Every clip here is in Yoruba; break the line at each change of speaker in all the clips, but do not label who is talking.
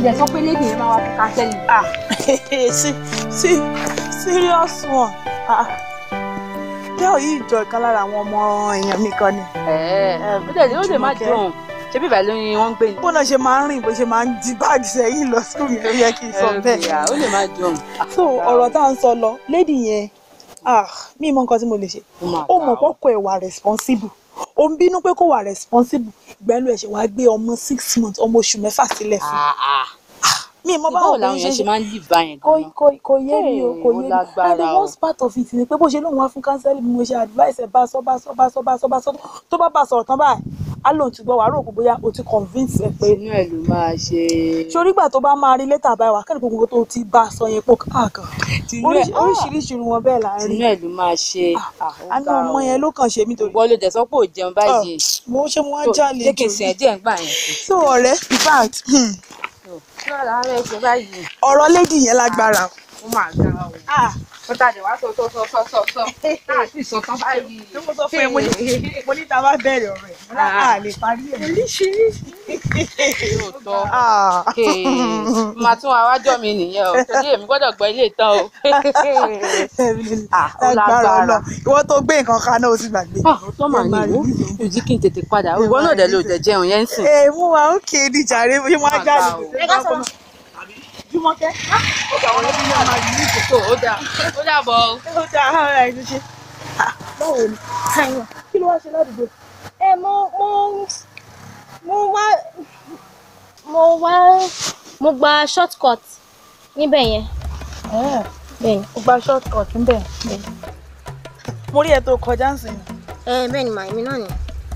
dẹ̀ sọ pé lédi yẹn máa wá fún kánsẹ́lì.
ah sí sí serious one ah girl yìí jọ ìkan lára àwọn ọmọ èèyàn mi kan ni.
ẹ̀ẹ́ ó dẹ̀ ó lè má dùn ṣé bíbá ló ní wọ́n ń gbé ni.
bó náà ṣe máa ń rìn bó ṣe máa ń di báàgì sẹ́yìn lọ school mi ló yẹ kí n sọ bẹ́ẹ̀.
ó lè má dùn.
so ọ̀rọ̀ tá à ń sọ lọ lady yẹn ah mi mọ nǹkan tí mo lè ṣe ó mọ̀ kọ́kọ́ ẹ̀ wà responsible ó ń bínú pé kó wà responsible ìgbẹ́lu ẹ̀ ṣe wá gbé ọmọ six months ọmọ oṣù mẹ́fà sílẹ̀ fún mi mọ
báwo
báwo
làwọn
ló
yẹn ṣe máa ń lì báyẹn
kò
gan-an.
kò kò yé mi o kò
Hey, ó
yé mi
lágbára
and the
o.
worst part of it ni pé bó ṣe lóun wá fún kánsẹ́lì bí mo ṣe advice ẹ̀ bá sọ bá sọ bá sọ bá sọ bá sọ tó bá bá sọ̀rọ̀ tán báyìí á lóun ti gbọ́ wàá rò pé bóyá o ti convince ẹ pé
inú ẹ̀ ló máa ṣe.
sórí ìgbà tó bá máa rí létà báyìí wà kẹ́ni gbogbo tó ti bá a sọ yẹn pọ̀ káàkan
Tinú ẹ̀-
Oríṣi- oríṣiríṣi irun wọn bẹ́ẹ̀ là ń rí
inú ẹ̀ ló máa ṣe.
àánú ọmọ yẹn ló kàn ṣe mí torí
wọ́n ló dẹ̀ sọ pé ò jẹun báyìí.
mo ṣe mo wá
tó
jálè
jẹ́ kí n sìn ẹ́ díẹ̀ ń gbà yẹn.
so ọ̀rẹ́ in fact hmm,
kí wàá lára ẹ̀ ṣe báyìí.
ọ̀rọ̀ lady yẹn lágbára o.
ó máa ga o.
ah
wọ́n tàdé wá sọ sọ sọ sọ sọ sọ láti sọ tán báyìí.
tí mo sọ fún ẹ mo ní mo ní ta bá bẹ̀rẹ̀ ọ̀rọ̀ ẹ̀ mo ní à lè parí ẹ̀ oríṣiríṣi.
lóòótọ́
ah
màá tún àwájọ mi nìyẹn o torí èmi gbọ́dọ̀ gbọ́ ilé ìtàn o. Ah, ó
lágbára
lágbára.
ọlọ ìwọ tó gbé nǹkan kan náà ó ti gbàgbé.
tó máa ní ìwú ìdí kí n tètè padà ìwọ náà dẹ̀ ló dẹ̀ jẹun yẹn ń sìn.
ee mú wa ó kéde jàre bí wọ́n á jáde.
Ẹ ká sọ.
Jùmọ̀kẹ́ ó gbà wọ́n lọ́dún náà máa yí ìkó.
tó ó dáa ó dàbọ̀ o.
ó dá ara ẹ̀ ṣe. báwo ni kí ló wá ṣe ládùúgbò.
ẹ mo mo mo wá mo wá mo gba short cut níbẹ̀ yẹn bẹ́ẹ̀ ni
ó gba short cut níbẹ̀. mo rí ẹ tó kọjá ń sìn.
ẹ bẹ́ẹ̀ ni màá èmi náà ni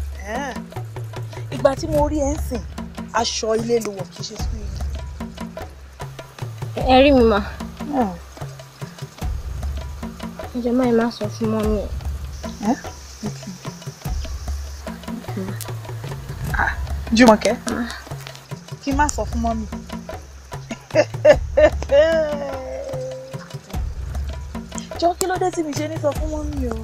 ìgbà tí mo rí ẹ ń sìn aṣọ ilé ló wọ̀ kì í ṣe school yìí.
ẹ rí mi mà ǹjẹ́ máa má sọ fún mọ́mí ẹ̀
Jùmọ̀kẹ́ kí n má sọ fún mọ́mì. jọ kí ló dé tí mi ṣe ní sọ fún mọ́mì o.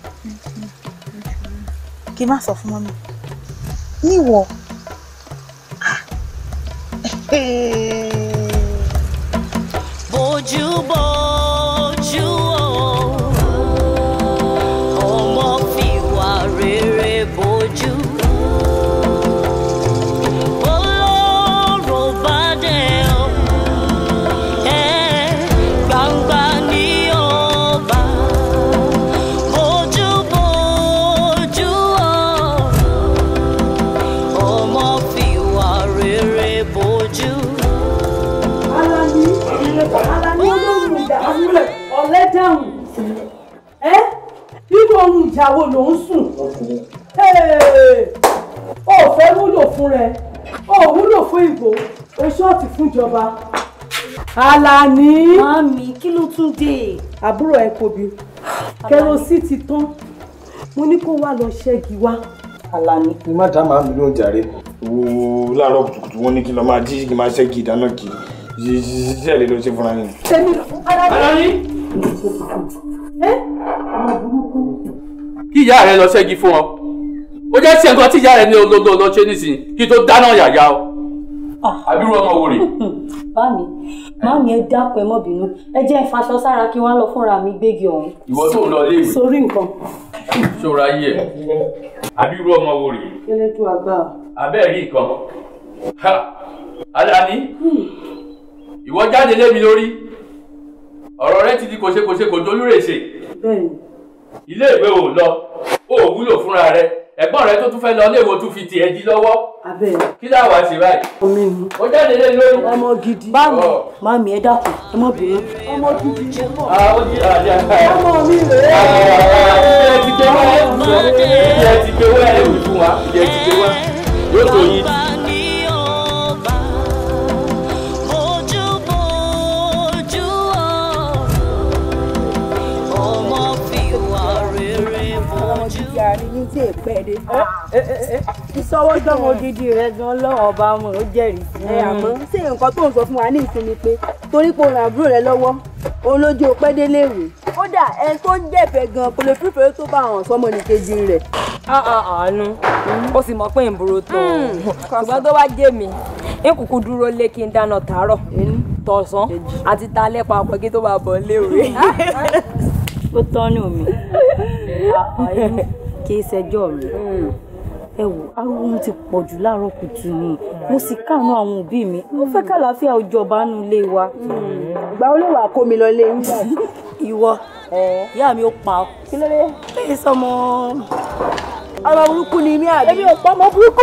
kí n má sọ fún mọ́mì. níwọ̀.
bójú bójú o ọmọ fìwà rere bójú olóró bá dé o ẹ gbangba ní ọba bójú bójú o ọmọ fìwà rere bójú.
ọ̀lẹ́ dáhùn ẹ́ nínú ohun ìjà wo ló ń sùn ó fẹ́ wúlò fún rẹ ó wúlò fún ìbò o ṣọ́ọ̀tì fúnjọba Àlàní
Màámi, kí ló tún dé?
àbúrò ẹ kòbí kẹrosí ti tán mo ní kó wá lọ ṣẹ́gi wá Àlàní
kí má dá màmí lóhùn jàre wo láàárọ̀ kùtùkùtù wọn ní kí n lọ máa jí kí n máa ṣẹ́gi ìdáná kiri iṣẹ́ lè lọ ṣe fúnra yín.
tẹ́mi Àlàní
kí ìyá rẹ lọ ṣẹ́gi fún ọ ó jẹ́ sí nǹkan tí ìyá rẹ ní olódò lọ ṣe nísìnyí kí tó dáná yàyà o àbírú ọmọ wò rè
Bámi, màámi ẹ dákun ẹ mọ́ bínú. Ẹ jẹ́ ń faṣọ sára kí wọ́n lọ fúnra mi gbégi ọ̀hún.
ìwọ tó ń lọ léèwé
sórí nǹkan
ṣòro ayé ẹ àbírú ọmọ wò rè
elédùn àgbà
abẹ́ rí nǹkan ha Alani ìwọ jáde lé mi lórí ọ̀rọ̀ rẹ ti di kòṣekòṣe kò dolúrèṣe
bẹ́ẹ̀ ni
ilé ìwé ò lọ ó wúlò fúnra rẹ ẹ̀gbọ́n rẹ tó tún fẹ́ lọ léèwé tún fi tiẹ̀ di lọ́wọ́
abẹ́
kí láwa ṣe báyìí
omi ni
ó jáde lé mi lórí.
ọmọ gidi
Bámi,
Ọ̀.
màámi ẹ dákun ẹ mọ́ bínú.
ọmọ gidi ni mo
Ah, ó jí àjà
ọmọ mi rèé
ìjẹ ti gbé wá ìjẹ ti gbé wá ẹrù fún wa ìjẹ ti gbé wá yóò tó yín.
Bàbá ní ọba, bójú bójú o, ọmọ fìwà rere bójú.
ìsọwọ́dọ́mọ gidi rẹ gan lọ́wọ́ ọba ọmọ ò jẹ́rìí sí ẹ àmọ́ ṣé nǹkan tó ń sọ fún wa ní ìsinmi pé torí pé òun àbúrò rẹ lọ́wọ́ òun lójú ọpẹ́ délé ìwé kódà ẹni tó ń jẹ̀fẹ̀ gan kò lè fífẹ́ tó bá àwọn sọmọ nìkejì rẹ̀.
àánú ó sì mọ̀ pé ìbúrò tó ṣùgbọ́n tó bá jẹ́ mi ń kúkú dúró lé kí n dáná tàárọ̀ tọ̀sán àti talẹ́ papọ̀ kí tó máa bọ̀ léwe.
ó tọ́nù mi àìní kì í ṣẹjọ́ mi ẹ wò ariwo ti pọ̀ jù láàárọ̀ kùtù ni mo sì káàánú àwọn òbí mi mo fẹ́ kàlàáfíà ó jọba nù ilé wa.
ìgbà wo ló wà kó mi lọ lé yín.
ìwọ ìyá mi ó pa ọ.
kí ló dé.
ẹ sọmọ.
ọmọ burúkú ni mí àbí.
èmi ò pa ọmọ burúkú.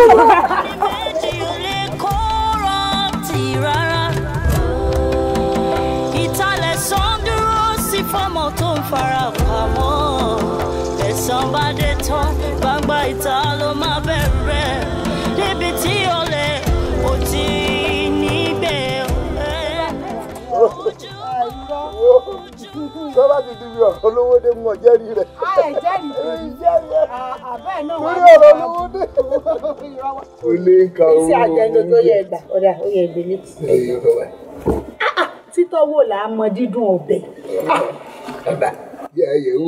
ti rárá. ìtàlẹ̀ sàn dúró sí fọ́mọ tó ń fara pamọ́. ẹ̀sán bá dé tán gbangba ìta ló máa bẹ̀rẹ̀. níbi tí olè ò ti níbẹ̀.
tó bá ti di bí ọ̀rọ̀ olówó dé mú ọjẹ́ rí rẹ̀.
ẹ jẹ́rìí sí i àbẹ́ náà wà
lórí ọ̀rọ̀ olówó dé. o lè ka owó.
iṣẹ́ àjẹjọ tó yẹ gbà ọ̀dà ó yẹ ìgbélé. títọ́ wò là á mọ dídùn ọbẹ̀.
bàbá yẹ ẹ yẹ wò.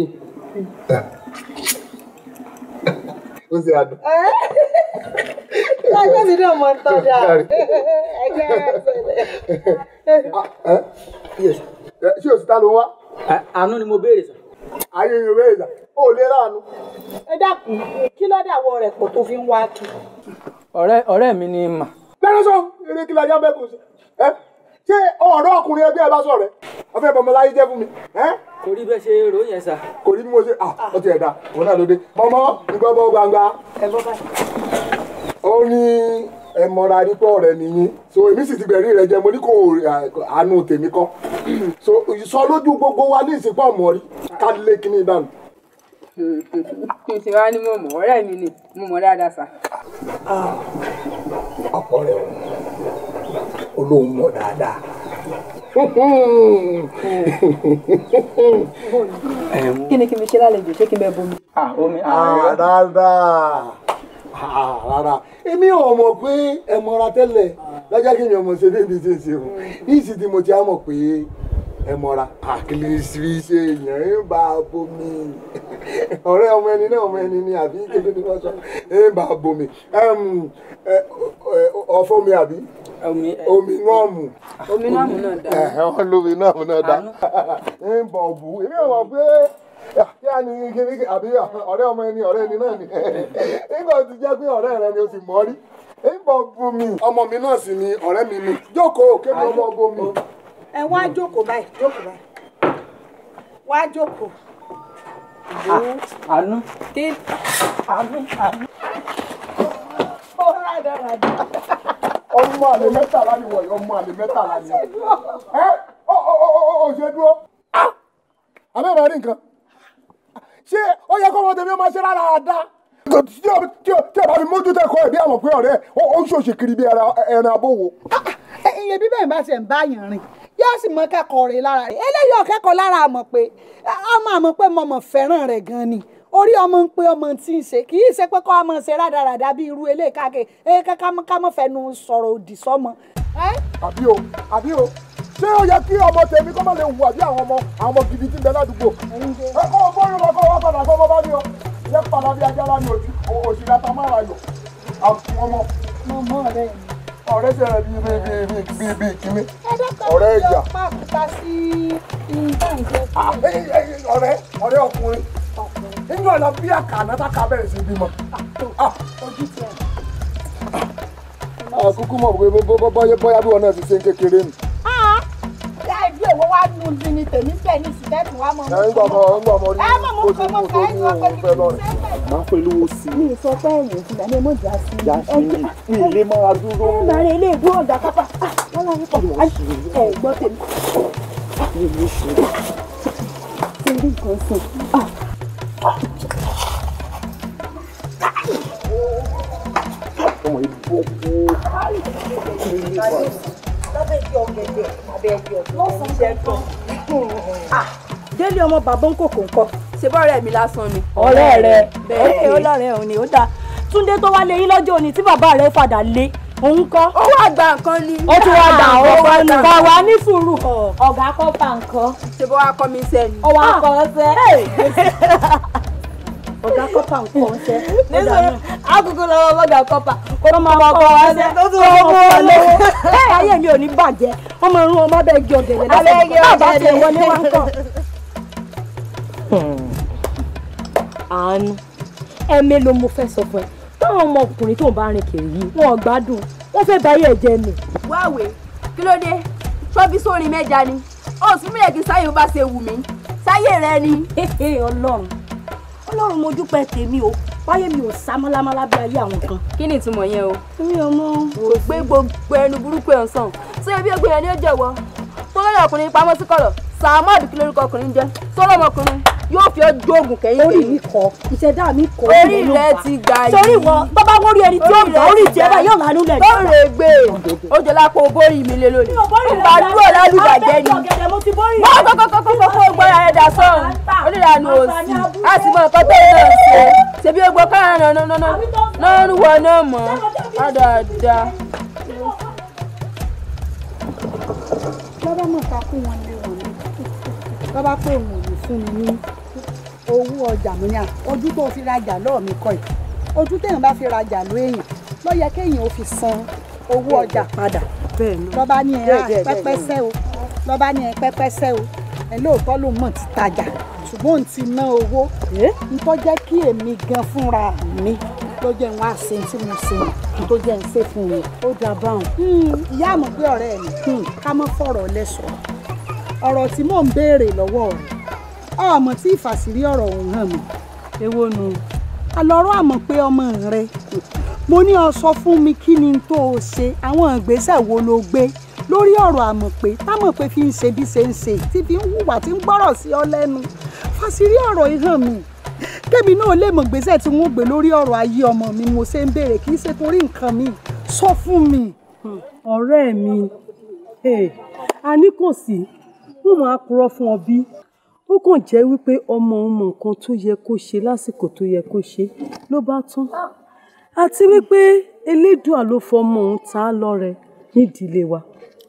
ó ṣe àdùn.
ẹgbẹ́ mi náà mọ ń tọ́ da ẹgbẹ́
ṣé o sì ta ló wá.
àánú ni mo béèrè sà.
ayé yorùbá ìjà ó lè ránu.
ẹ dákun kí ló dàwọ rẹ̀ pọ̀ tó fi ń wá kí.
ọ̀rẹ́ ọ̀rẹ́ mi ni mà.
bẹ́ẹ̀ sọ eré kí lajá bẹ́ẹ̀ kù sí. ẹ ṣé ọ̀rọ̀ ọkùnrin ẹgbẹ́ ẹ bá sọ̀rọ̀ ẹ ọfẹ́ bọ̀mọ láyé jẹ́ fún mi.
kò rí bẹ́ẹ̀ ṣe rò yẹn sà.
kò rí bí mo ṣe ọ ti ẹ̀dá òun náà ló dé mọ́mọ́ nǹkan bọ́ gbangba.
ẹ bọ́ báyìí.
ó ní ẹ mọra nípa ọ̀rẹ́ nìyí so èmi sì ti bẹ̀rí rẹ jẹ mo ní kò àánú tèmi kọ́ so sọ lójú gbogbo wa ní ìsìnkú ọmọ rí ká lé kíní dànù.
ṣe wá ní mo mọ̀ ọ̀rẹ́ mi ni mo mọ̀ dáadáa sà.
ọ̀pọ̀ rẹ̀ olóhùn mọ̀ dáadáa.
kí ni kí n fi ṣe lálejò ṣé kí n bẹ bomi.
omi
rárá rárá èmi ò mọ̀ pé ẹ mọra tẹ́lẹ̀ lọ́jọ́ kí mi ò mọ̀ ṣe débi tí ń ṣe o ní ìsìn tí mo ti á mọ̀ pé ẹ mọra àkìlì sí ṣe èèyàn ń bá a bomi ọ̀rẹ́ ọmọ ẹni náà ọmọ ẹni ni àbí kéde ni wọ́n sọ ń bá a bomi ọ̀fọ̀ mi àbí omi náà mú
omi náà mú náà dá.
wọ́n lómi náà mú náà dá ń bọ̀ bù èmi ò mọ̀ pé kí á ní kíní àbí ọ̀rẹ́ ọmọ ẹni ọ̀rẹ́ ẹni náà ni nígbà tó ti jẹ́ pé ọ̀rẹ́ rẹ ni o sì mọ́ rí nígbà bu mi ọmọ mi náà sì ni ọ̀rẹ́ mi ni jókòó kébí ọmọ ọgbó mi.
ẹ wá jókòó báyìí jókòó báyìí wá jókòó.
àánú.
kí àánú àánú. ó rádaràdà.
ọmọ àlè mẹ́tàlá ni wọ̀nyí ọmọ àlè mẹ́tàlá ni ẹ ọ ọ ọ ọ ṣe dúró abẹ́rẹ́ rí nǹkan ṣé ó yẹ kó ọmọ tèmi máa ṣe rárá àdá tí o tí o tí o bá fi mójútó ẹ̀kọ́ ẹ̀ bí àwọn pé ọ̀rẹ́ ó ń ṣòṣì kiri bí ẹran abówó.
iye bíbẹ̀ ń bá ṣe ń bá yàn rìn yóò sì mọ kẹ́kọ̀ọ́ rẹ̀ lára rẹ̀ eléyìí ọ̀kẹ́kọ̀ọ́ lára àmọ̀ pé ọmọ àmọ̀ pé mo mọ̀ fẹ́ràn rẹ̀ gan ni orí ọmọ ń pe ọmọ tí ń ṣe kì í ṣe pé kọ́ ọmọ ṣe rádaràdà bí irú eléyìí káàkiri ẹ ká mọ́ fẹnu sọ̀rọ̀ òdì sọ́mọ.
àbí o àbí o ṣé ó yẹ kí ọmọ tèmi kọ́ máa lè hùwà bí àwọn ọmọ àwọn ọmọ gidi tí ń bẹ ládùúgbò. ẹ kọ́ ọ bọ́ọ̀lù lọ kọ́ wá padà kọ́ ọmọ bá ní ọ yẹ padà bí ajá lá ní òsì òsì látà má ra yọ àwọn ọmọ.
mọ̀mọ́ rẹ̀ ni.
ọ̀rẹ́ ṣe rẹ̀ bíi bíi bíi bíi bíi kíní. ọ̀rẹ́ ìyá.
pàkúta sí ìbáǹjẹ́.
ọ̀rẹ́ ọ̀rẹ́ ọkùnrin nínú ọ̀nà bí àkànná tá ká bẹ̀rẹ̀ sí bímọ.
ojú tiẹ̀.
àkúkú mọ̀ pé bóyá bí wọn náà ti ṣe ń kékeré nù.
ẹbí òwò wa nù sí ni tèmi bẹ́ẹ̀ ní sìtẹ́ẹ̀tì wa mọ̀
ẹ ń gbọ́ ọmọ ń gbọ́ ọmọ rí
ẹ mọ̀ mọ̀
ojú
kọ́ mọ̀
mú tó
fẹ́
ní
sọ pé
òun fẹ́ lọ́rẹ̀.
máa ń pẹ̀lú wo sí i.
mi ì sọ pé ẹ̀yìn ìfúnná ní mo jà sí
ìyá sí i ilé máa dúró.
ẹ máa rí ilé ìgbó ọ̀gá pápá wọn lọ wípọ̀ ẹ gbọ́ tèmi. ṣe rí nǹkan sùn.
ọmọ yìí bọ́
lábẹ́ ìdí ọ̀gẹ̀dẹ̀ abẹ́ ìdí ọ̀gẹ̀dẹ̀ lọ́sàn-án jẹ́ tán.
délé ọmọ bàbá ń kòkò ńkọ́
ṣe bọ́ọ̀rẹ́ mi lásán ni.
ọ̀rẹ́ rẹ̀
bẹ́ẹ̀
ẹ̀ ó lọ́rẹ́ òní ó dáa túndé tó wá lé yín lọ́jọ́ òní tí bàbá rẹ̀ fàdà lé òun kọ́.
ó wá gba nǹkan ni.
ó tún wá gbà ó wá ní. kọ̀ wá ní sùúrù ọ̀gá kọ́ bá nǹkan.
ṣe bó wá kọ́ mi sẹ́ni.
ó wá kọ́ sẹ́.
ọ̀gá kọ́pà ń kọ́ ṣẹ́.
nítorí àkókò lọ́wọ́ bọ́gà kọ́pà kó
Kọ́
máa
máa
kọ́
kọ́
wá
wá
ṣe
ṣẹ́.
tó tún
Kọ́
wọ́n
máa
mú
kọ́
ọ
lọ́wọ́.
lọ́wọ́.
Ẹ ayé mi ò ní bàjẹ́ ọmọ irun ọmọ bẹ́ẹ̀ gé ọ̀gẹ̀dẹ̀
Abẹ́ gé
bàbá
ọ̀gẹ̀dẹ̀.
tiẹ̀ wọlé wá ń kọ́. àánú ẹ mélòó mo fẹ́ sọ fún ẹ táwọn ọmọkùnrin tó ń bá rìn kiri yìí wọn ò gbádùn wọn fẹ́ bá yẹ̀ jẹ́ ni.
wáwé kí ló dé ṣọ́bí sórin mẹ́ja ni ó sì mílẹ̀ kí sáyé bá ṣe wù mí sáyé rẹ ni.
ọlọ́run ọlọ́run mo dúpẹ́ tèmi o wáyé mi ò sá mọ́lámọ́lá bí ayé àwọn kan.
kí ni ìtumọ̀ yẹn o.
mi ò mọ.
kò gbé gbogbo ẹnu burúkú ẹ̀ ń sàn ṣé ebi ẹgbẹ́ yẹn ni ó jẹ̀wọ́ tó lórí ọkùnrin pamọ́ sí kọ̀rọ̀ sàmọ́ọ̀dù kí lórúkọ ọkùnrin jẹ́ sọ́rọ́ ọmọkùnrin yóò fi ọjọ́ oògùn kẹ́yìn
orí mi kọ ìṣẹ̀dá mi kọ
orí rẹ ti gbà yìí
sórí wọn tó bá wọ́n rí ẹni tí ó gbọ́ orí tiẹ̀ bá yóò lánú lẹ̀
tó rè gbé ó jẹ lápò bórí mi lé lónìí ìgbà dúró lálùbàjẹ́ ni wọ́n kọ́kọ́kọ́kọ́ gbọ́ ara rẹ̀ dà sọ́run onídàánú òsì láti mọ nǹkan tó náà ṣe ṣebí ó gbọ́ káyọ̀ náà náà náà náà ń wọ náà mọ́ dáadáa.
bàbá mọ̀ ká fún wọn lé wọn ní bàbá pé òun ò ní fún mi ní owó ọjà mi ní à ojú tó fi rajà lọ́ọ̀ mi kọ́ ẹ̀ ojú téèyàn bá fi rajà ló èèyàn ló yẹ kéèyàn ó fi san owó ọjà padà lọ́ba ní ẹ̀ á pẹ́pẹ́sẹ́ o lọ́ba ní ẹ̀ pẹ́pẹ́sẹ́ o ẹ̀ lóòótọ́ ló mọ̀ ti tajà ṣùgbọ́n òun ti ná owó ntọ́ jẹ́ kí èmi gan fúnra mi ló jẹ́ wọn àṣẹ tí mo ṣe tó jẹ́ ń ṣe fún mi. ó dà báwọn. ìyá àmọ̀ pé ọ̀rẹ́ mi ká mọ́ fọ̀rọ̀ lẹ́sọ̀ọ́ ọ̀rọ̀ tí mò ń béèrè lọ́wọ́ rẹ̀ ọmọ tí ìfàsírí ọ̀rọ̀ ọ̀hún hàn mí.
èwo nu.
àlọ́rọ̀ àmọ̀ pé ọmọ rẹ mo ní ọ sọ fún mi kí ni tó o ṣe àwọn ìgbésẹ̀ wo ló gbé lórí ọ̀rọ̀ àmọ̀ pé támọ̀ pé fi ń ṣe bí ṣe ń ṣe tí fi ń hùwà tí ń gbọ́rọ̀ sí ọ lẹ́nu fàsírí ọ̀rọ̀ yìí hàn mí kébì náà lè mọ̀ gbèsè tí wọ́n gbé lórí ọ̀rọ̀ ayé ọmọ mi mo ṣe ń béèrè kì í ṣe torí nǹkan mi sọ fún mi.
ọ̀rẹ́ mi a ní kò sí wọ́n máa purọ́ fún ọ bí ó kàn jẹ́ wípé ọmọ ọmọ nǹkan tó yẹ kó ṣe lásìkò tó yẹ kó ṣe ló bá tán àti wípé elédùà ló fọmọ òun ta á lọ́rẹ nídìílé wa.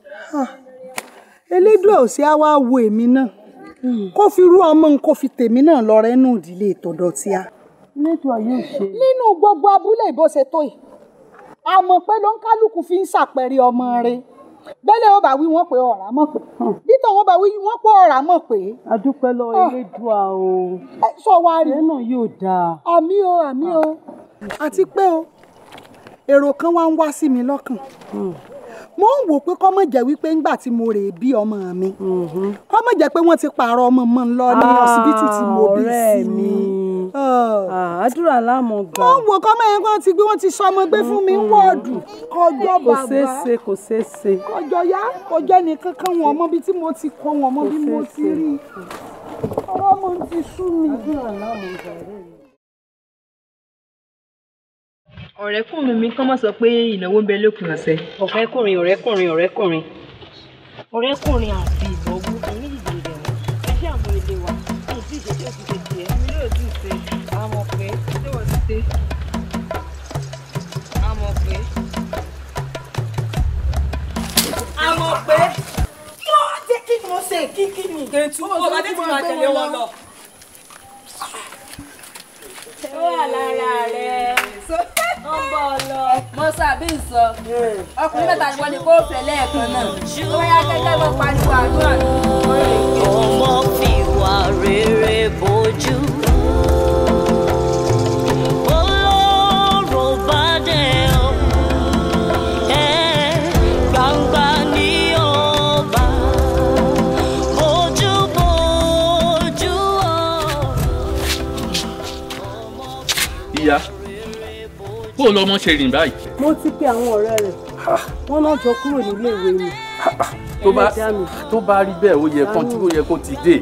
elédùà ò sí á wá wo èmi náà kó fi rú ọmọ n kó fi tèmi náà lọ́rẹ́ nù ìdílé ìtọ̀dọ̀ tí a.
elédùà yóò ṣe.
nínú gbogbo abúlé ìbò ṣe tó yìí àmọ́ pé ló ń kálukú fi ń ṣàpẹẹrẹ ọmọ rẹ̀ bẹ́lẹ̀ ó bá wí wọ́n pé ọ̀rá mọ̀ pé bítọ̀ wọ́n bá wí wọ́n pé ọ̀rá mọ̀ pé.
adúpẹ́ lọ elédùà o.
sọ wá rí.
ẹ náà yóò dáa.
àmì o àmì o àti pé o èrò kan wá ń wá sí mi lọ́kàn mo ń wò pé kọ́ mọ̀ jẹ́ wípé ńgbà tí mo rè bí ọmọ mi kọ́ mọ̀ jẹ́ pé wọ́n ti pààrọ̀ ọmọ mọ́ ń lọ ní ọsibítù tí mo bí sí
mi. àdúrà láàmú gbà.
mo ń wò kọ́ mọ̀ yẹn kó ti gbé wọ́n ti sọ ọmọ gbé fún mi ń wọ́ọ̀dù kọjọ́
kò
bàbá
ṣeé ṣe kò ṣeé ṣe.
kọjọ́ yá kọjọ́ nìkan kan wọn mọ bí tí mo ti kọ wọn mọ bí mo ti rí ọ̀rọ̀ mo ti sú mi.
àdúrà láàmú gbà rẹ̀ mi.
ọ̀rẹ́kùnrin mi kàn máa sọ pé ìnáwó ń bẹ lópin ọ̀sẹ̀.
ọ̀rẹ́kùnrin ọ̀rẹ́kùnrin ọ̀rẹ́kùnrin ọ̀rẹ́kùnrin àti ìnáwó ẹ̀yìn ìdílé rẹ̀ ẹ ṣe àwọn ilé wa kí n sì ṣe tí ó ti ṣe tiẹ̀.
èmi náà sì ṣe àmọ̀ pé ṣé wọ́n ti ṣe àmọ̀ pé.
àmọ̀ pé kí ló wá jẹ́ kí ni mo ṣe kí kí ni.
kẹ̀tù ọba tí mo máa tẹ̀lé wọn lọ.
ó wà lára rẹ̀ ó ń bọ̀ lọ.
mo sàbí sọ ọkùnrin mẹ́ta ni wọ́n ní kó fẹ́ lẹ́ẹ̀kan náà tó yá gẹ́gẹ́ bó pariwo àdúrà ní ọ̀rẹ́ ìgbé.
ọmọ fi wà rere bójú. Olóró bá dẹ̀ ọ́, ẹ̀ gbangba ní ọba. Bójú bójú ọ́.
ìyá kó o lọmọ ṣe rìn báyìí.
mo ti pe àwọn ọ̀rẹ́ rẹ̀ wọ́n náà jọ kúrò nílé ìwé mi.
tó bá
Ẹlẹ́dàá mi.
tó bá rí bẹ́ẹ̀ ó yẹ kán tí ó yẹ kó ti dé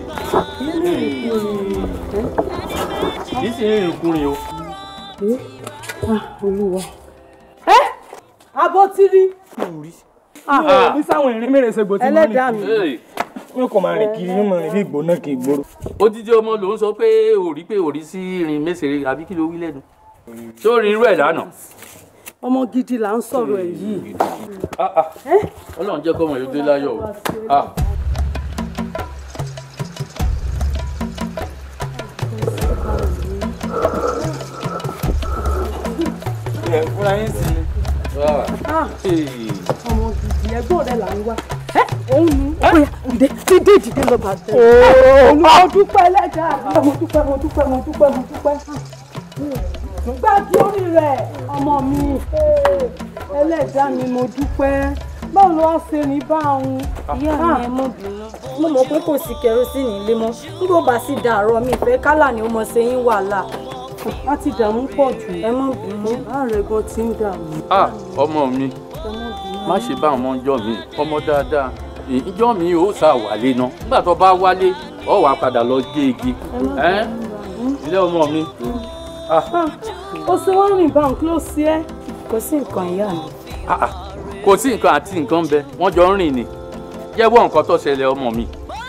kì í sì ń rìn kúrin o.
olúwa. ẹ abọ́ tí rí.
ní sáwọn ìrìn mẹ́rin ṣe gbòtí mọ́
Ẹlẹ́dàá mi.
yóò kàn máa rìn kiri yóò máa rìn bí ìgbóná kì í gbòòrò.
odidi ọmọ ló ń sọ pé òrí pé òrí sí irin mẹ́sẹ̀rẹ̀ àbí kí ló wí lẹ́nu tó rí irú ẹ̀ lánàá.
ọmọ gidi là ń sọ̀rọ̀ ẹ̀ yìí.
Ah, ah. ọlọ́run jẹ́ kọ́mọ yóò dé láyọ̀ o. Ah.
ẹ fúnra yín sí ni.
ọmọ gidi ẹ̀gbọ́n rẹ là ń wá òun ni dìde dìde dìde lọ bá tẹ. mo dúpẹ́ lẹ́jà mo dúpẹ́ mo dúpẹ́ mo dúpẹ́ mo dúpẹ́. gbájú orí rẹ̀ ọmọ mi ẹlẹ́dàá mi mo dúpẹ́ báwo ló wá ṣe ní báwọn.
ìyá mi ẹ mọ bínú mo mọ pé kò sí kẹrosínì ilé mọ́ nígbà bá sì dàárọ̀ mi ìfẹ́ kálà ni ó mọ ṣe yín wàhálà.
a ti dààmú pọ̀ jù.
ẹ mọ bínú.
ààrẹ gan ti ń dààmú.
ah ọmọ mi má ṣe bá ọmọ ọjọ́ mi ọmọ dáadáa ìjọ mi ò sá wálé ná nígbà tó bá wálé ọ wàá padà lọ gé igi ẹ ilé ọmọ mi.
ó ṣe wá rìn bá nǹkan ló ṣe é.
kò sí nǹkan ìyá mi.
Ah, ah. kò sí nǹkan àti nǹkan bẹ wọ́n jọ ń rìn ni jẹ́wọ́ nǹkan tó ṣẹlẹ̀ ọmọ mi.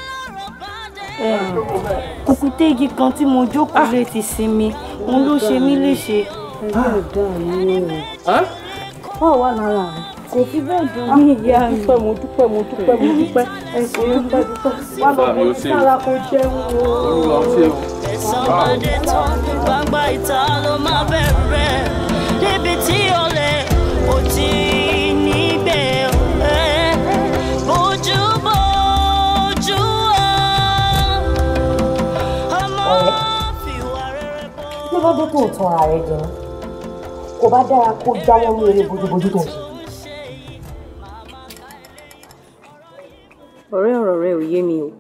kùkùté igi kan tí mo jókòó lé ti sinmi òun ló ṣe mí léṣe.
ẹlẹ́dàá mi
Ẹ́?
ò wà lára rẹ̀.
kò fi bẹ́ẹ̀ dùn ní ìyá mi.
dúpẹ́ mo dúpẹ́ mo dúpẹ́ mo dúpẹ́ ẹ ṣe é dúpẹ́ dúpẹ́ wà lọ
Bàbá mi
bó
ó
ti
ṣe o.
sára kó jẹun o.
olúwa ó ṣe o.
ẹ̀san bá dé tán gbangba ìta ló máa bẹ̀rẹ̀ níbi tí olè kò tí níbẹ̀ ẹ̀ bójú bójú
kí ló dé tó ń tan ara rẹ jẹ ní kò bá dára kó jáwọ́ ní eré bójúbójú tó ń ṣe.
ọ̀rẹ́ ọ̀rọ̀ rẹ ò yé mi o.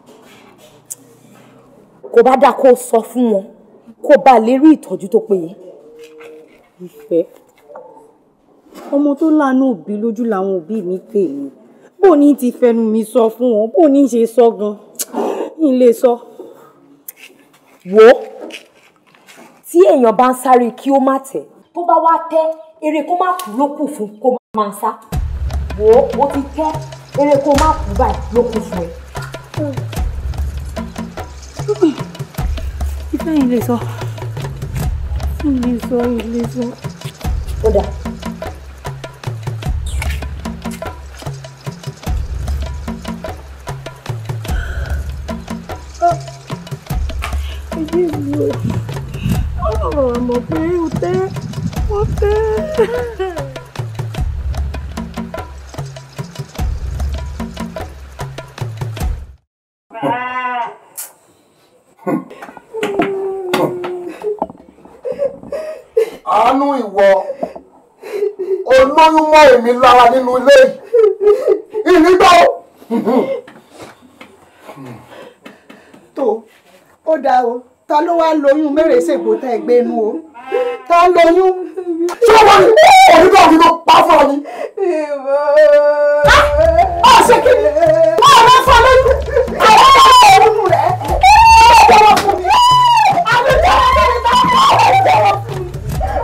kò bá dáa kó sọ fún wọn kó bá lè rí ìtọ́jú tó péye.
ìfẹ́ ọmọ tó láàánú òbí lójú làwọn òbí mi pè mí bó ní ti fẹnu mi sọ fún wọn bó ní ṣe sọ gan n lè sọ.
wò ó tí èèyàn bá ń sáré kí ó má tẹ̀ tó bá wá tẹ́ eré kó má kú ló kù fún kó máa sá wò ó ó ti tẹ́ eré kó má kú báyìí ló kù fún ẹ.
ìfẹ́ yìí lè sọ n lè sọ n lè sọ.
ó dà
ẹbí mi o ọlọ́run àmọ̀ pé ó tẹ́ ó tẹ́.
àánú ìwọ olóyún mọ́ èmi lára nínú ilé yìí ìnígbà ó.
tó ó dáa o ta ló wá lóyún mẹ́rẹ̀ẹ́sẹ̀gbò tá ẹ gbénú o ta lóyún.
ṣé wọ́n ní òní tó fi tó pa fún ọ ni.
ó ṣe kí ni ó rẹ fọ lójú àwọn ọmọ ọmọ rẹ ó jọ̀wọ́ fún mi àbí jọ̀wọ́ fún mi tá a kọ ọ jọ̀wọ́ fún mi.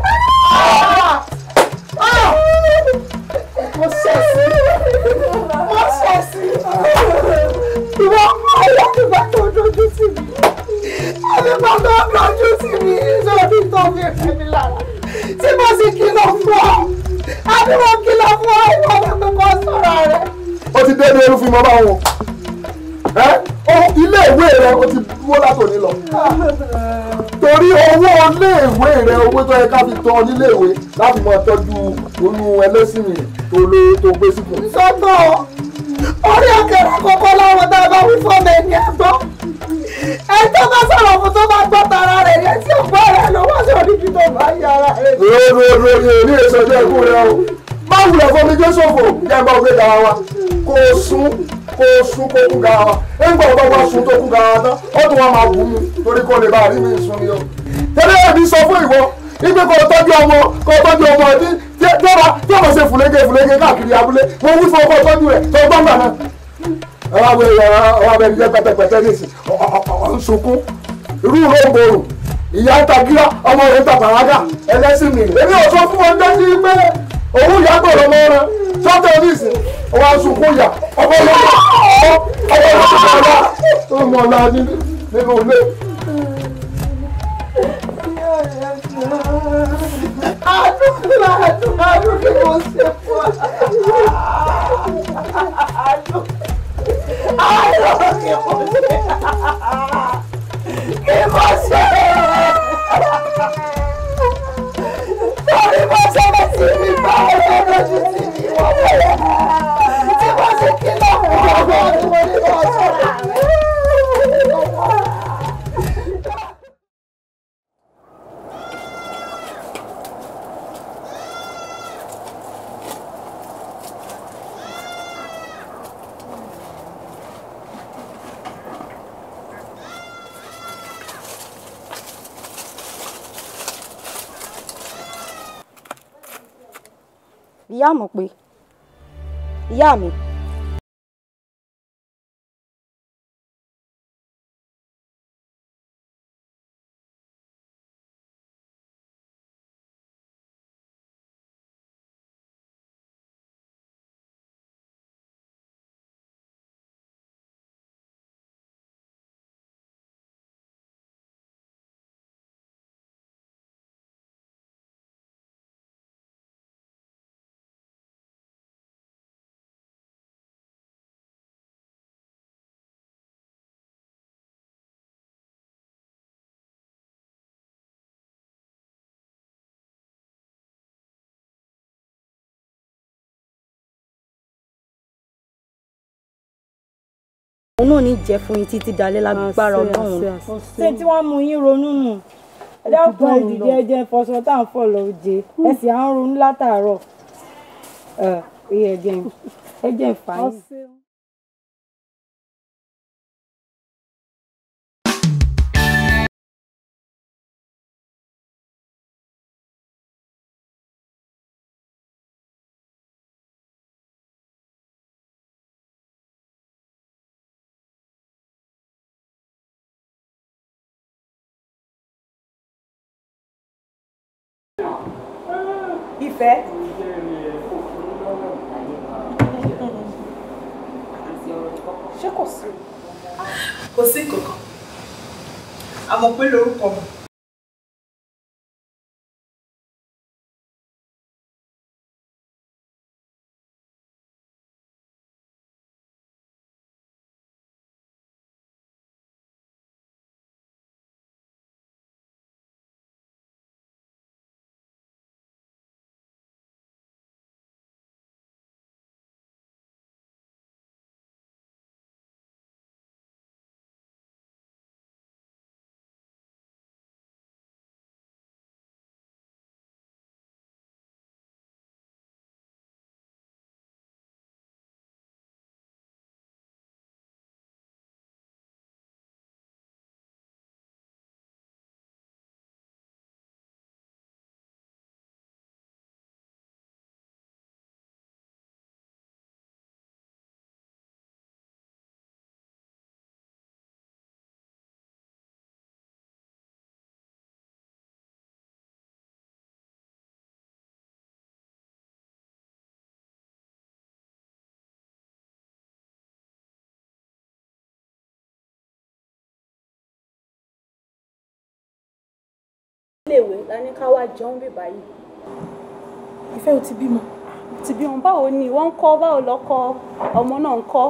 mo ṣẹ̀ sí mo ṣẹ̀ sí ìwọ ọyọ nígbà tó dojú sí mi àbí bàbá dojú sí mi lórí tó fi rẹ̀ mí lára tí mo sì kìlọ̀ fún ọ àbí mo kìlọ̀ fún ọ ìwọ ọmọ pé kò sọ̀rọ̀ rẹ̀.
ó ti dé ní olúfin mọ́ báwọn ẹ ó ilé ìwé rẹ ó ti dúró látòní lọ torí owó iléèwé rẹ owó tó yẹ ká fi tọ́ nílé ìwé láti máa tọ́jú oyún ẹlẹ́sìn mi tó lé tó gbé síkùn.
sọ́tọ̀ orí ọ̀kẹ́rẹ́ kọ́kọ́ láwọn tá a bá wí fún ọmọ ẹni àgbọ̀ ẹni tó bá sọ̀rọ̀ fún tó bá gbọ́ tara rẹ̀ yẹn tí ọ̀gbọ́ rẹ̀ ló wá sí oníbi tó bá yí ara rẹ̀.
ròròrò yẹn ní èso ọjọ́ ikú rẹ o má wulẹ̀ fún mi jésù òfò jẹ́ bá gbé gara wa kó o sún kó o sún kó kú gara wa nígbà tó bá sún tó kú gara wa tán ó tún wá máa bù mí torí kó lè bá rí mi sún ni o. tẹ́lẹ̀ ẹ̀mí sọ fún ìwọ ipe kò tọ́jú ọmọ kò tọ́jú ọmọ ẹbí tí ó bá tí ó bá ṣe fùlẹ́gẹ fùlẹ́gẹ káàkiri abúlé mo wí fún ọkọ tọ́jú rẹ̀ tó gbọ́ngbà náà. ẹ wá wẹ ẹ wá bẹ jẹ pẹtẹpẹtẹ nísì ọ ń sunkún irú ló ń borò ìyá ń ta gíra ọmọ rẹ̀ ń ta pàrágà ẹlẹ́sìn mi èmi ò sọ fún wọn dájú pé òun ìyá gbọ́dọ̀ mọ ọ̀rọ̀ sọ́tẹ̀ oníṣẹ́ ọwọ́ sunkún yà ọmọ ọlọ́mọ ọmọ ọlọ́mọ ọmọ ọlá nínú ilé.
àdúrà àdúrà àdúrà kí mo ṣe fún ọ. àdúrà àdúrà kí mo ṣe kí mo ṣe. Sorry, mo
ìyá mọ̀ pé ìyá mi. òun náà ní jẹ́ fún yín títí dalẹ́ lágbára ọlọ́run.
ṣé tí wọ́n mú yín ronú nù ẹ dákun ẹ dìde ẹ jẹ́ fọṣọ tá à ń fọ̀ lọ jẹ ẹ sì à ń ronú látàárọ̀ ẹ ẹ jẹ́ ẹ jẹ́ fà yín.
ìfẹ́. ṣé kò sí. kò sí kankan àmọ́ pé lórúkọ mi.
iléèwé la ní ká wá jẹun bí báyìí.
ìfẹ́ ò ti bímọ.
ti bímọ báwo ni wọ́n ń kọ́ báwo lọ́kọ ọmọ náà ń kọ́.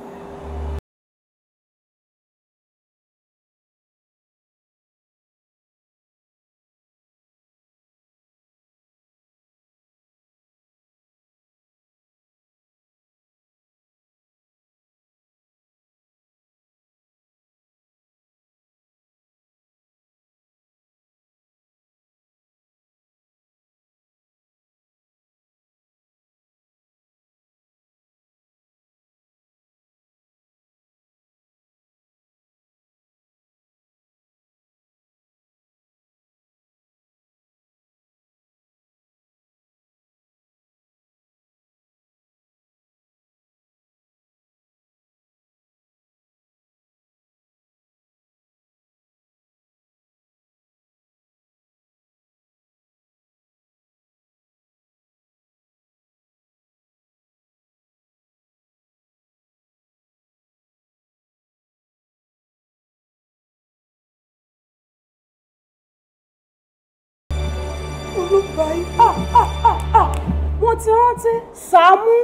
olùbáyé.
wọ́n ti rántí Sàámú.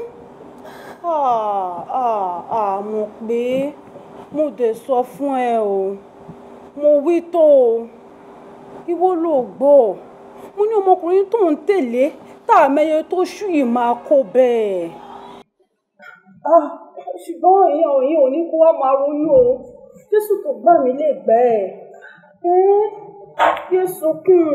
àmọ̀ pé mo dẹ̀ sọ fún ẹ o mo wí tó o ìwọ ló gbọ́ mo ní ọmọkùnrin tó ń tẹ̀lé tá a mẹyẹ tó ṣú yìí máa kó bẹ́ẹ̀. ṣùgbọ́n ìyẹn òyìn ò ní kó wá máa ronú o jésù tó gbà mí lè gbẹ́ ẹ̀ jésù kùn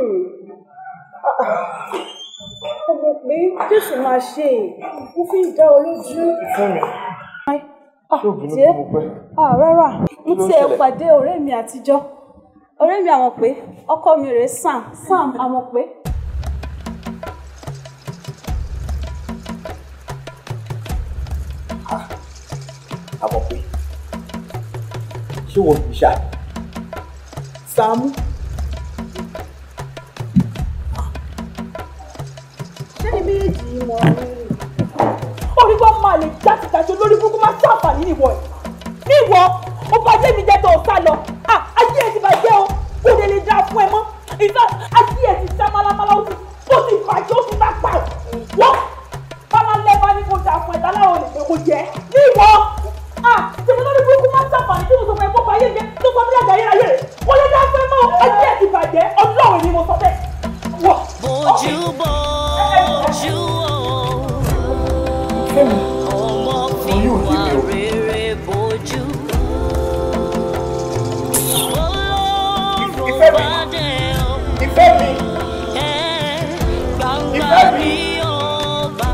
ọmọ pé jésù máa ṣe mo fi ń dá ọ lójú.
fún mi ṣé òbí ló
Tiẹ̀?
kó mo pẹ́.
Ah, rárá mo
Kí ló
tiẹ̀
ṣẹlẹ̀?
pàdé ọ̀rẹ́ mi àtijọ́ ọ̀rẹ́ mi àmọ̀ pé ọkọ mi rèé Sam Sam àmọ̀ pé
àmọ̀ pé ṣé wọ́n fi ṣá Sàámú
ṣé ní méjì yìí mọ orí kan máa lè játijàti olórí burúkú máa ṣàǹfààní níwọ ẹ níwọ ó bá jẹ́ mi jẹ́ tó o sá lọ Ah, ayé ẹ ti bàjẹ́ o kò lè lè dáa fún ẹ mọ́ ìfẹ́ ayé ẹ ti sá málámálá ó ti ó ti bàjẹ́ ó ti bá pa wọ́n bálálẹ́ bá ní kó dáa fún ẹ dáláwọ̀ lè fẹ́ kó jẹ́ níwọ tí mo lórí burúkú máa ṣàǹfààní tí mo sọ fún ẹ kó bá ayé jẹ tó sọ mílíọ̀nù ayé ayé rẹ̀ kò lè dáa fún ẹ mọ́ ayé ẹ ti bàjẹ́ ọlọ́run ni mo sọ bẹ́ẹ̀ wọ̀.
bójú bójú o ọmọ fi wà rere bójú.
ìfẹ́ mi ìfẹ́ mi
gbangba ni ọba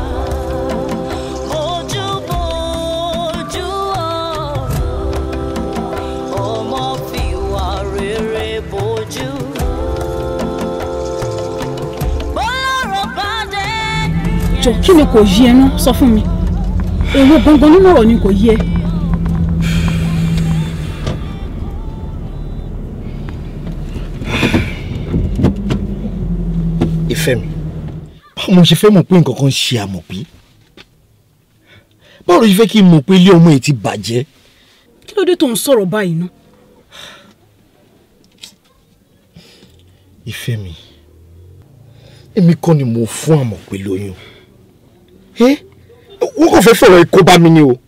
bójú bójú o ọmọ fi wà rere bójú. bọ́lọ́rọ̀ bá dé.
jọ kí ni kò yí ẹ ná sọ fún mi èwo gangan nínú ọ̀rọ̀ ni kò yí ẹ.
ìfẹ́ mi báwo mo ṣe fẹ́ mọ̀ pé nǹkan kan ṣe àmọ̀pí báwo ló ṣe fẹ́ kí n mọ̀ pé ilé ọmọ yìí ti bàjẹ́
kí ló dé tó ń sọ̀rọ̀ báyìí ná.
ìfẹ́ mi èmi kọ́ ni mo fún àmọ̀pé lóyún ẹ́ wọ́n kàn fẹ́ fọ̀rọ̀ ikú bá mi ni o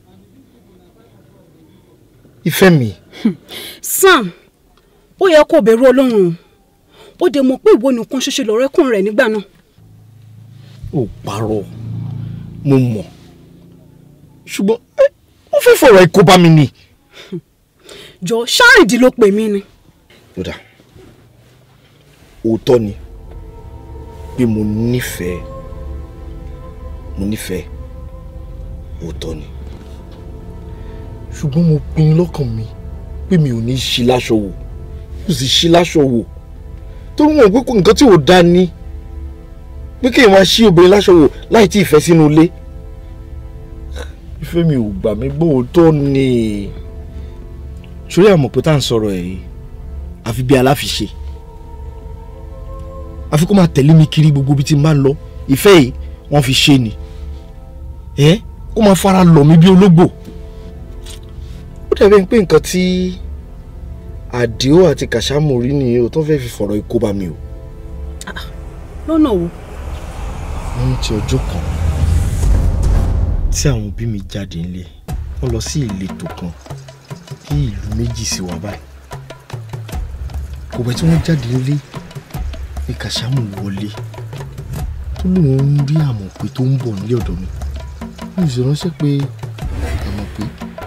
ìfẹ́ mi
sam ó yẹ kó bẹ̀rù ọlọ́run o ó dẹ̀ mọ̀ pé ìwọ nìkan ṣoṣo lọ̀rẹ́kùnrin rẹ̀ nígbà náà.
ò parọ́ mo mọ̀ ṣùgbọ́n ẹ́, wọ́n fẹ́ fọ̀rọ̀ ikú bá mi ni.
jọ ṣáàrìndì ló pè mí ni.
kódà òótọ́ ni pé mo nífẹ̀ẹ́ mo nífẹ̀ẹ́ òótọ́ ni ṣùgbọ́n mo pinnu lọ́kàn mi pé mi ò ní ṣí láṣọ wò mi ò sì ṣí láṣọ wò torí wọn ò pé kò nǹkan tí ò dá ní pé kéèyàn máa ṣí obìnrin láṣọ wò láì tí ì fẹ́ sínú ilé ìfẹ́ mi ò gbà mí gbọ́ òótọ́ ni sórí àmọ̀ pé tá à ń sọ̀rọ̀ ẹ̀ yìí àfi bí aláfiṣe àfi kó máa tẹ̀lé mi kiri gbogbo ibi tí n bá ń lọ ìfẹ́ yìí wọ́n fi ṣe ni ẹ́ kó máa fara lọ̀ mí bí ológbò ó dàbí pé nǹkan tí àdìó àti kàṣámù rí nìyẹn o tó fẹ́ fi fọ̀rọ̀ ikú bá mi o
lọ́nà wo.
wọ́n ti ọjọ́ kan tí àwọn òbí mi jáde nílé wọ́n lọ sí ìletò kan ní ìlú méjì sí wa báyìí kò pẹ́ tí wọ́n jáde nílé ní kàṣámù wọlé tó lóun ń rí àmọ̀pé tó ń bọ̀ nílé ọ̀dọ̀ mi mo sì ránṣẹ́ pé àmọ̀pé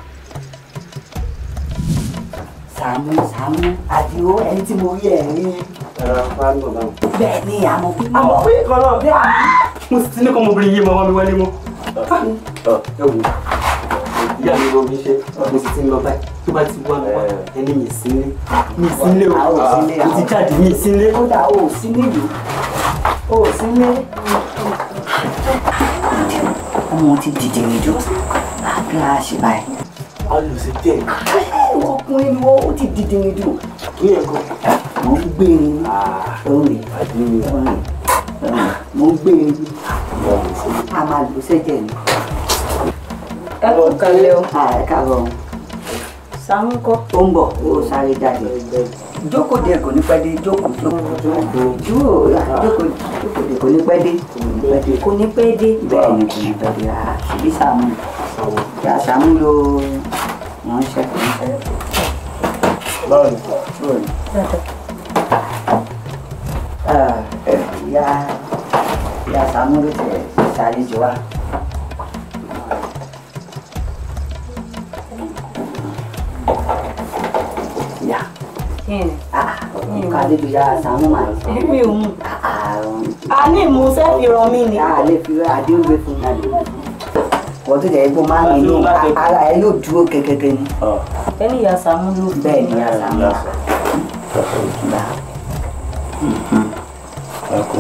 Sàámú Sàámú Àdìó ẹni tí mo rí ẹ̀ rí. bẹ́ẹ̀ ni àmọ́ pé
àmọ́ pé kan náà bẹ́ẹ̀ mo sì ti ní kọ́ ọmọbìnrin yìí máa wá mi wálé mọ́. ẹ wò ìyá mi ló mi ṣe mo sì ti ń lọ báyìí tó bá ti wá mi wá ẹni mi sí nílé mi sí nílé o
a ò sí nílé
mo ti jáde mi sí nílé.
ó dà ó sí nílùú ó sí nílé. ọmọ ti dìde ìjọ àbí a ṣe báyìí.
a lò sí díẹ̀.
ọkùnrin ni wọ́n ó ti dìde ìjọ.
kí ẹ̀ kọ́.
mo ń gbé e ní orí mo ń gbé e ní a máa lò sẹ́jẹ̀ ni. ẹ kú kalẹ̀ o. ẹ káàárọ̀ o. Sàámú kọ́. ó ń bọ̀ ó sáré jáde. jókòó díẹ̀ kò ní pẹ́ dé jókòó jókòó jókòó jókòó jókòó díẹ̀ kò ní pẹ́ dé kò ní pẹ́ dé bẹ́ẹ̀ ni kò ní pẹ́ dé ah ṣèbí Sàámú ìyá Sàámú ló ránṣẹ́ kò ní pẹ́. báwo ni báwo ni. ìyá ìyá Sàámú ló tẹ̀ ṣàlejò wa. ìyá kàlejò ìyá Sàámú mà ní.
mi ò mú. a ní ìmúṣẹ́ fi ràn mí ni.
a lè fi àdéhùn gbé fún mi. wọ́n tó jẹ́ ipò máa ń nínú ara ẹ yóò dúró gẹ́gẹ́gẹ́ ni.
ẹni ìyá Sàámú ló fi.
bẹ́ẹ̀ ni ìyá Sàámú wà.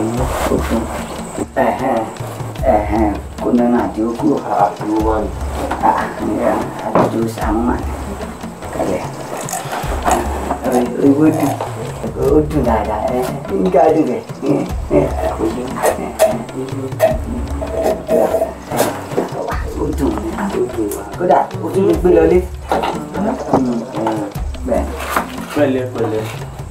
kó nínú àdéhùn kúrò. àjò sàmú mà ní kẹlẹ owó dùn ó dùn dáadáa ẹ ń gbádùn rẹ ó dùn kódà ó tún lè gbé lọlé bẹ́ẹ̀.
pẹ̀lẹ́ pẹ̀lẹ́.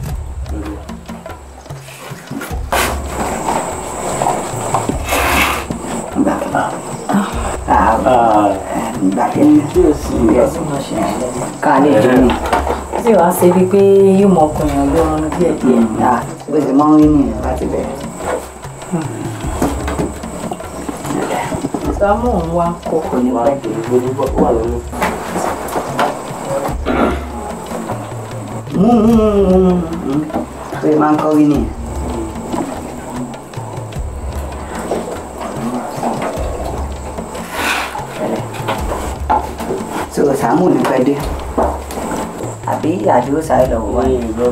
ìgbà kẹ́ni ká lè dùn ní.
tí wàá ṣe bíi pé yóò mọ ọkùnrin ọjọ́ ọ̀run díẹ̀ díẹ̀.
bó ṣe máa ń rí nìyẹn láti bẹ̀rẹ̀.
sámú òun wá kókó ní pẹ́.
pé máa ń kọ́ rí nìyẹn. so Sàámú ní pẹ́ dé àbí àdúró sáré lọ wò wá.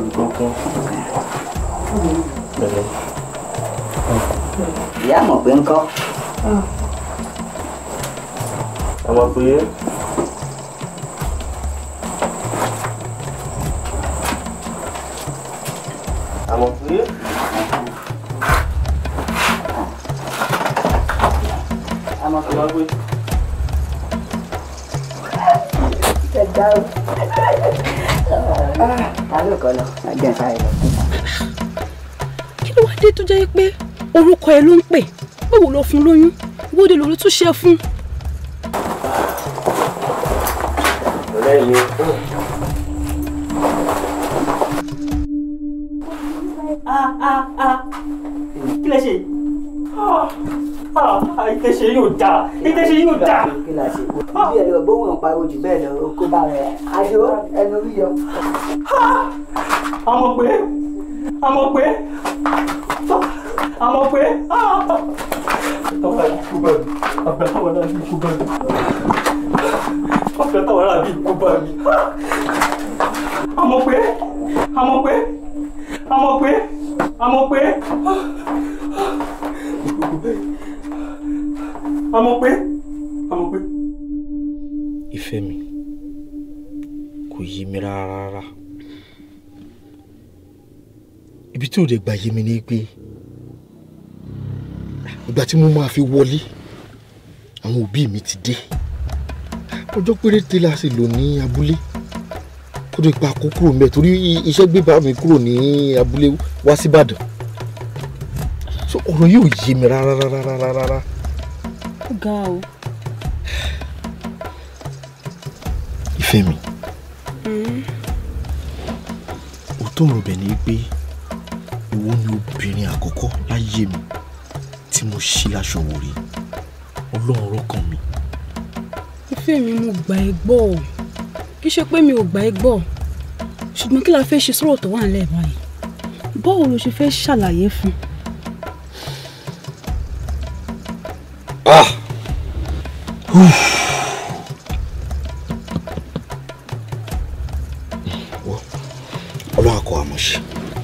ìyá mọ̀ pé ń kọ́.
ọmọ pé àmọ̀ pé
àmọ̀ pé
àmọ̀ pé
ẹ̀dá o. ta ló kọ́ lọ ẹ̀jẹ̀ sáré lọ.
kí ló wá dé tó jẹ́ pé orúkọ ẹ ló ń pè báwo ló fún lóyún ìwọ́de lórí tún ṣe fún.
ọ̀rẹ́ mi.
kí lẹ ṣe ìtẹ̀ṣe yóò dáa ìtẹ̀ṣe yóò dáa.
kí la ṣe bí ẹ lọ gbóhùn ọ̀pá ojú bẹ́ẹ̀ lọ kó bá rẹ̀ àjò ẹnu orí yọ.
àmọ̀ pé àmọ̀ pé àmọ̀ pé ọ̀pẹ̀ táwọn náà bí kú bá mi ọ̀pẹ̀ táwọn náà bí kú bá mi àmọ̀ pé àmọ̀ pé àmọ̀ pé àmọ̀ pé àmọ̀ pé àmọ̀ pé.
ìfẹ́ mi kò yé mi rárá rárá ibi tí ò lè gbà yé mi ni pé ìgbà tí mo máa fi wọlé àwọn òbí mi ti dé ọjọ́ péréte la sì lò ní abúlé kó tó pa kó kúrò mẹ́ torí iṣẹ́ gbé bá mi kúrò ní abúlé wá síbàdàn so ọ̀rọ̀ yóò yé mi rárá rárá rárá rárá.
ó ga o.
ìfẹ́ mi òótọ́ ọ̀rọ̀ bẹ̀ ni pé ìwọ ni obìnrin àkọ́kọ́ láyé mi tí mo ṣí láṣọ wò rí ọlọ́run rọ́kàn mi.
ìfẹ́ mi mo gbà ẹ́ gbọ́ ọ kì í ṣe pé mi ò gbà ẹ́ gbọ́ ṣùgbọ́n kí la fẹ́ ṣe sọ̀rọ̀ tó wà nílẹ̀ báyìí báwo ló ṣe fẹ́ ṣàlàyé fún un.
Ah! Uf. Wọ́, ọlọ́run àkọ́ àmọ́ ṣe.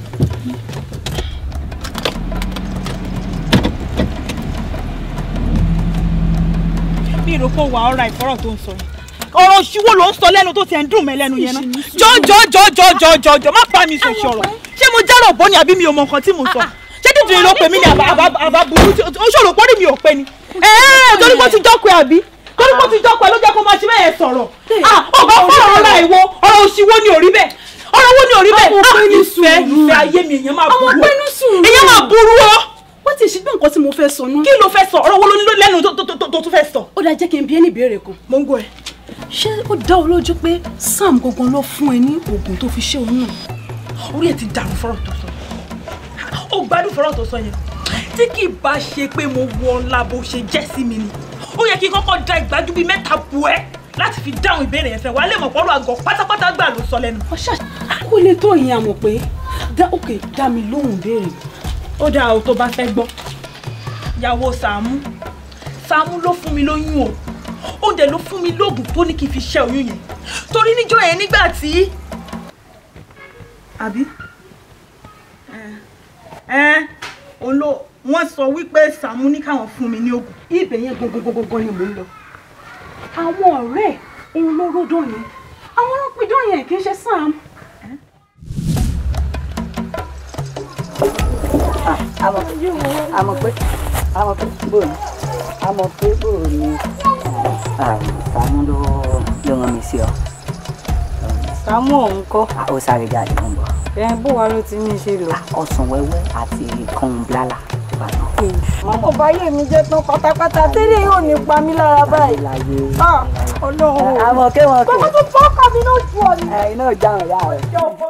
mi rò pé ó wà ọ̀rá ìfọ́rọ̀ tó ń sọ yẹn ọ̀rọ̀ òṣìwò ló ń sọ lẹ́nu tó ti ẹ̀ ń dùn mẹ́ lẹ́nu yẹn náà jọjọjọjọjọjọ má pa mi sòṣì ọ̀rọ̀ ṣé mo jẹ́rọ̀ bọ́ ni àbí mi ò mọ nǹkan tí mo sọ ṣé dídìrín ló pè mí ní àbá burú ó ṣòro pọ́nrí mi ò pé ni ẹ̀ẹ́ torí mo ti jọ́kọ̀ ẹ̀ àbí torí mo ti jọ́kọ̀ ẹ̀ ló jẹ́ kó máa ṣe bẹ́ẹ̀ sọ̀rọ̀ ọ̀gá fọ̀rọ̀ ọ̀la ìwo ọ̀rọ̀ òṣìwò ni ò rí bẹ́ẹ̀ ọ̀rọ̀ wo ni ò rí bẹ́ẹ̀ ìfẹ́ ìfẹ́ ayé mi èèyàn máa burú èèyàn máa burú o
wọ́n ti ṣe bí nǹkan tí mo fẹ́ sọ náà.
kí ló fẹ́ sọ ọ̀rọ̀ wo ló ní lẹ́nu tó tó tó tó fẹ́ sọ.
ó dáa jẹ́ kí n bi ẹ́ ní ìbéèrè kan.
mo ń gbọ́ ẹ.
ṣé ó dá ọ lójú pé sam gangan ló fún ẹ ní oògùn tó fi ṣe òun náà.
orí ẹ ti dàrú fọ́rọ̀ tó sọ ó gbádùn fọ́rọ̀ tó sọ yẹn tí kì í bá ṣe pé mo wọ ọlá bó ṣe jẹ́ sí mi ni ó yẹ kí n kọ́kọ́ da ìgbájú bíi mẹ́ta bu ẹ́ láti fi dáhùn ìbéèrè yẹn fẹ́ wàá lè mọ̀ pọ́lọ́ àgọ́ pátápátá gbà ló sọ lẹ́nu.
ọ̀ṣà kó lè tó ìyẹn àmọ̀ pé dá òkè dá mi lóhùn béèrè.
ó dáa o tó bá fẹ́ gbọ́ ìyàwó Sàámú Sàámú ló fún mi lóyún o ó dẹ̀ ló fún mi lóògùn tó ní kí n fi ṣẹ́ oyún yẹn torí níjọ́ yẹn nígbà tí àbí ẹ ẹ òun ló wọ́n sọ wípé Sàámú ní káwọn fún mi ní oògùn.
ibẹ̀ yẹn gangan ni mò ń lọ àwọn ọ̀rẹ́ ẹ̀ òun ló ródò yẹn àwọn ló pidán yẹn kì í ṣe Sam.
àmọ̀ àmọ̀ pé àmọ̀ pé bóòlù àmọ̀ pé bóòlù ni Sàámú ló ló rán mi sí ọ.
Sàámú òun kọ́.
ó sáré jáde ń bọ̀.
ẹ bó wa ló ti ní í ṣe lò.
ọsàn wẹ́wẹ́ àti kan blala.
ọkọ̀ báyé mi jẹ́ tán pátápátá tẹ́lẹ̀ yóò ní pa mí lára báyìí. ọlọ́run
àmọ̀ ké wọn kò.
bàbá tó fọ́ ọkọ mi náà ju ọ ni.
ẹ̀yin náà jáwọn yá rẹ̀.
ìjà ọ̀bọ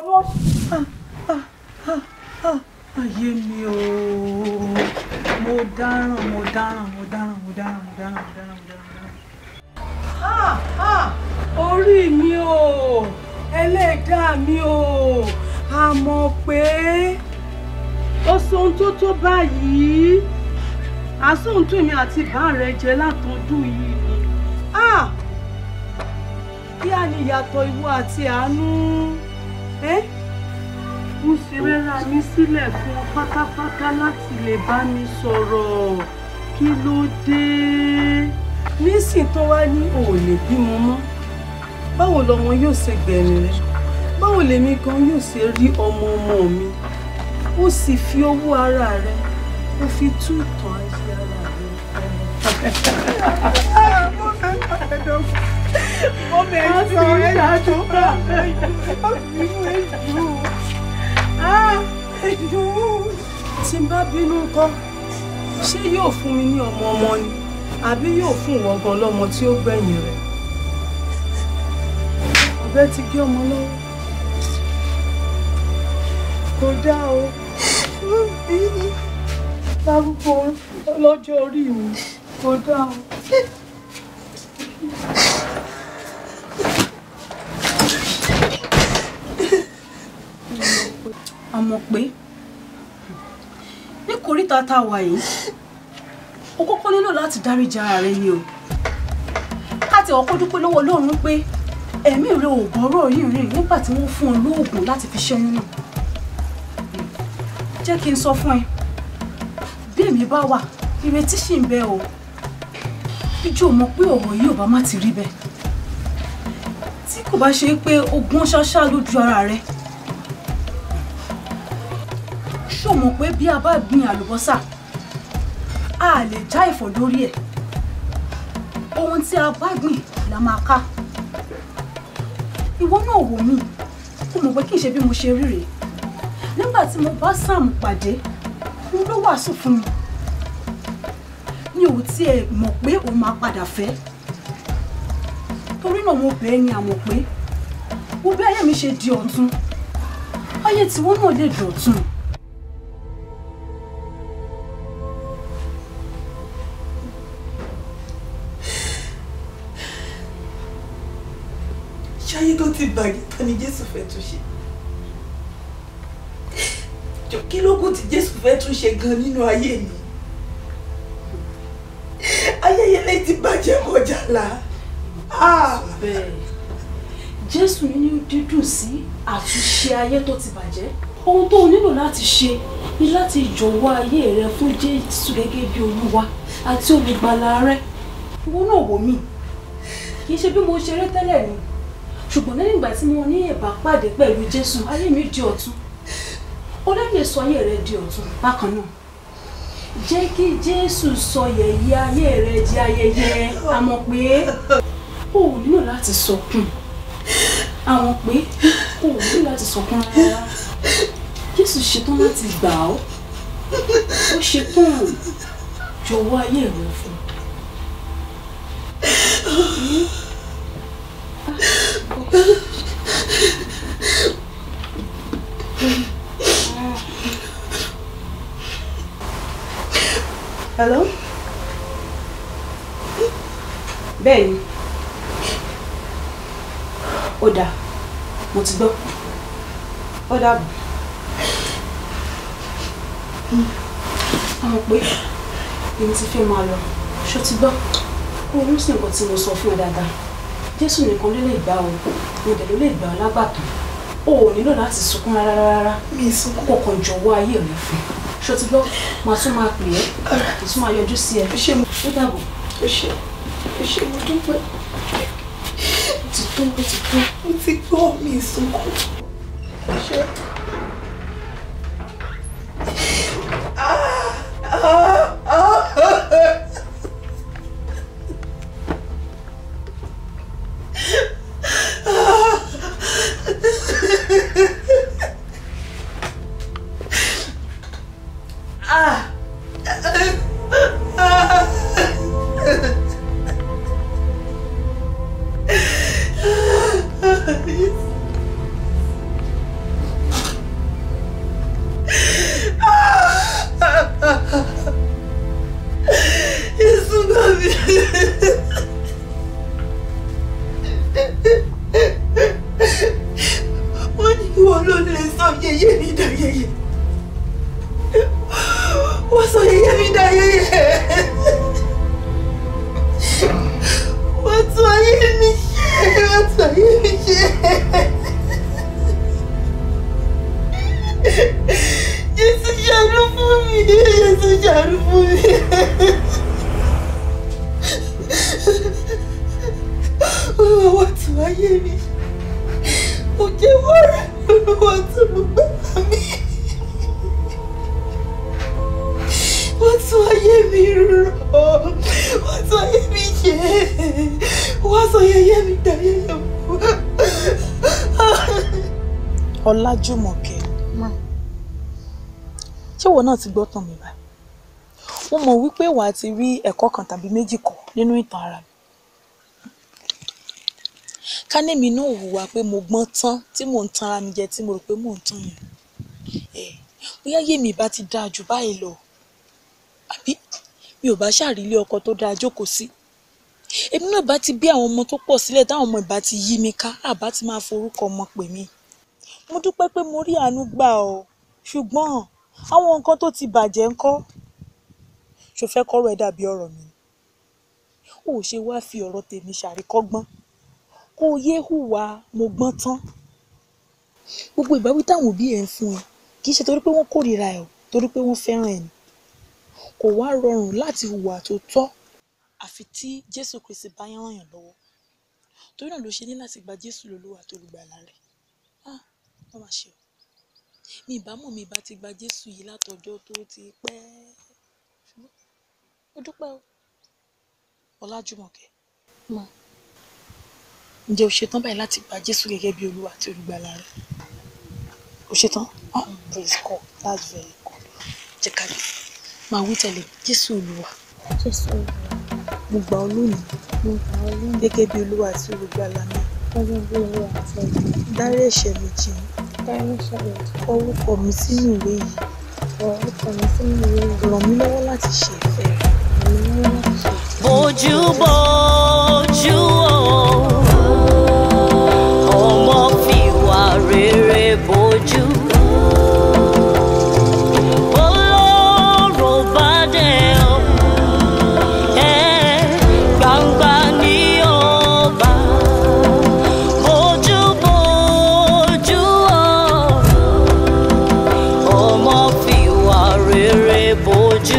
náà.
ayé mi o mo dáràn mo dáràn mo dáràn mo dáràn mo dáràn mo dáràn mo dáràn. Ah, ah, orí mi o ẹlẹ́dàá mi o a mọ̀ pé ó sóhun tó tó báyìí àsóhuntún mi àti bá rẹ jẹ látọdún yìí ni Ah, kí á ní ìyàtọ̀ ìwọ àti àánú ẹ́ mo sì rẹ́ra mi sílẹ̀ fún ọ pátápátá láti lè bá mi sọ̀rọ̀ kí ló dé nísìn tó wá ní o ò lè bímọ mọ́ báwo lọmọ yóò ṣe gbẹ̀rìn rẹ báwo lèmi gan yóò ṣe rí ọmọ ọmọ mi ó sì fi owó ara rẹ ó fi tú ìtàn ayé ara rẹ mo fẹ́ máa dọ́gbọ́n mo fẹ́ jọ ẹ̀jọ̀ ẹ̀jọ̀ tí n bá bínú kọ́ ṣé yóò fún mi ní ọmọ ọmọ ni àbí yóò fún ìwọ gan lọ́mọ tí ó gbẹ̀yìn rẹ̀ ọ̀bẹ ti gé ọmọ lọ́wọ́ kò dá o lárúgbó lọ́jọ́ orí mi kò dá o. a mọ̀ pé ní kòríta tá a wà yìí o kọ́kọ́ nílò láti dáríji ara rẹ ni o káti ọkọ́ dúpẹ́ lọ́wọ́ Ọlọ́run pé ẹ̀mí rẹ ò gbọ́rọ̀ yìí rìn nígbà tí wọ́n fún ọ lóògùn láti fi ṣẹ́yún náà jẹ́ kí n sọ fún ẹ bí èmi bá wà ìrètí ṣì ń bẹ o ìjọ mọ̀ pé ọ̀rọ̀ yìí ò bá má ti rí bẹ́ẹ̀ tí kò bá ṣe pé ogun ṣáṣá lójú ara rẹ ṣó mọ̀ pé bí a bá gbin àlùbọ́sà a lè já ẹ̀fọ́ lórí ẹ̀ ohun tí a bá gbìn la máa ká ìwọ náà wò mí ó mọ̀ pé kì í ṣe bí mo ṣe rí rèé nígbà tí mo bá Sam pàdé n ló wàásù fún mi mi ò tiẹ̀ mọ̀ pé òun máa padà fẹ́ torí náà mo bẹ̀ẹ́ ni àmọ̀ pé wo bí ayé mi ṣe di ọ̀tun ayé tiwọn náà lè dọ̀tun. ṣáyé tó ti bàjẹ́ tán ni jésù fẹ́ tún ṣe jọ kí ló kù tí jésù fẹ́ tún ṣe gan nínú ayé mi ayẹyẹlẹ ti bàjẹ́ kọjá la.
bẹ́ẹ̀ jésù nínú dídùn sí àtúnṣe ayé tó ti bàjẹ́ ohun tó o nílò láti ṣe ni láti jọ̀wọ́ ayé rẹ fún jésù gẹ́gẹ́ bí olúwa àti olùgbàlà rẹ ìwọ náà wò mí kì í ṣe bí mo ṣe rí tẹ́lẹ̀ ni ṣùgbọ́n lẹ́yìn ìgbà tí mo ní ìbápàdé pẹ̀lú jésù ayé mi di ọ̀tun ọlọ́yẹ̀ sọ ayé rẹ di ọ̀tun bákan náà jẹ́ kí jésù sọ yẹ̀yẹ́ ayé rẹ di ayẹyẹ àmọ́ pé o ò nílò láti sọkún àwọn pé o ò nílò láti sọkún rárá jésù ṣetán láti gbà ọ́ ó ṣetán jọ̀wọ́ ayé rẹ fún un. Hello? Bẹ́ẹ̀ni. Ó dáa. Mo ti gbọ́. Ó dàbọ̀. Àwọn pé èmi ti fẹ́ máa lọ. Ṣó ti gbọ́? Kó o sí nǹkan tí mo sọ fún ẹ dáadáa. Jésù nìkan ló lè gbà o. Mo dẹ̀ ló lè gbà ọ́ lágbàtàn. O ò nílò láti sunkún rárá rárá. Mi ì sunkún. Kò kàn jọ̀wọ́ ayé rẹ fún un ṣó ti gbọ́ máa tún máa pè é kì í tún máa yọjú sí ẹ. ó dàbọ̀.
ó ṣe ó ṣe mo dúpẹ́. tó mo ti gbọ́ mo ti gbọ́ mi ìsunkún ṣe. Jésù gbà mí. Wọ́n ní ìwọ ló lè sọ yẹyẹ mi dà yẹyẹ. Wọ́n sọ yẹyẹ mi dà yẹyẹ. Wọ́n tún ayé mi ṣe. Wọ́n tún ayé mi ṣe. Jésù ṣàánú fún mi. Jésù ṣàánú fún mi. Olúwa wá tún ayé mi ṣe. Mo jẹ́wọ́ rẹ̀. Olúwa tún mo gbà mí. Wọ́n tún ayé mi rọ̀. Wọ́n tún ayé mi ṣe. Wọ́n sọ yẹyẹ mi dá yẹyẹ mọ́. Ọlájùmọ̀kẹ́ ṣé ìwọ náà ti gbọ́ tàn mí báyìí mo mọ̀ wípé wàá ti rí ẹ̀kọ́ kan tàbí méjì kọ́ nínú ìtàn ara mi ká némi náà hùwà pé mo gbọ́n tán tí mò ń tan ara mi jẹ tí mo rò pé mò ń tàn yẹn ẹ bóyá yèmí bá ti dáa jù báyìí lọ àbí mi ò bá ṣàrílé ọkọ tó dáa jókòó sí èmi náà bá ti bí àwọn ọmọ tó pọ̀ sílẹ̀ táwọn ọmọ ìbá ti yí mi ká àbá ti máa forúkọ ọmọ pè mí mo dúpẹ́ pé mo rí àánú gbà ọ́ ṣùgbọ́n àwọn nǹkan tó ti bàjẹ́ ńkọ́ ṣo fẹ́ kọ́rọ̀ ẹ dàbí ọ̀rọ̀ mi ò ṣe wá fi ọ̀rọ̀ tèmi ṣàríkọ́gbọ́n kó o yéé hùwà mo gbọ́n tán gbogbo ìbáwí táwọn òbí ẹ̀ ń fún ẹ kì í ṣe torí pé wọ́n kórìíra ẹ̀ o torí pé wọ́n fẹ́ràn ẹ̀ ni kò wá rọrùn láti hùwà tó tọ́ àfi tí Jésù Kristi bá yán ràn yàn lọ́wọ́ torí náà ló ṣe ní láti gba Jésù lólúwa tó lùgbàlà rẹ̀ ah wọ́n máa ṣe o mi ìbámu mi bá ti gba Jésù yìí látọjọ́ tó ti pẹ́ ṣùgbọ́n ó dúpẹ́ o Ọlájùmọ̀kẹ́ ǹjẹ́ o ṣetán báyìí láti gba Jésù gẹ́gẹ́ bí olúwa àti olùgbàlà rẹ o ṣetán ah praise God that's very good jẹ́ ká lè máa wí tẹ̀lé Jésù olúwa
Jésù olúwa
mo gbà ọ́ lónìí
mo gbà ọ́ lónìí
gẹ́gẹ́ bí olúwa àti olùgbàlà mi
gẹ́gẹ́ bí olúwa àti olùgbàlà
dárí ẹ̀ṣẹ̀ mi jì mí
dárí ẹ̀ṣẹ̀ mi jì
kọ orúkọ mi sínú ìwé yìí
kọ orúkọ mi sínú ìwé yìí
ràn mí lọ́wọ́ láti ṣe ìfẹ́ rẹ
ràn mí lọ́wọ́ láti ṣe ìfẹ́
bójú bójú o ọmọ fìwà rere bójú olóró bá dé o ẹ gbangba ní ọba bójú bójú o ọmọ fìwà rere bójú.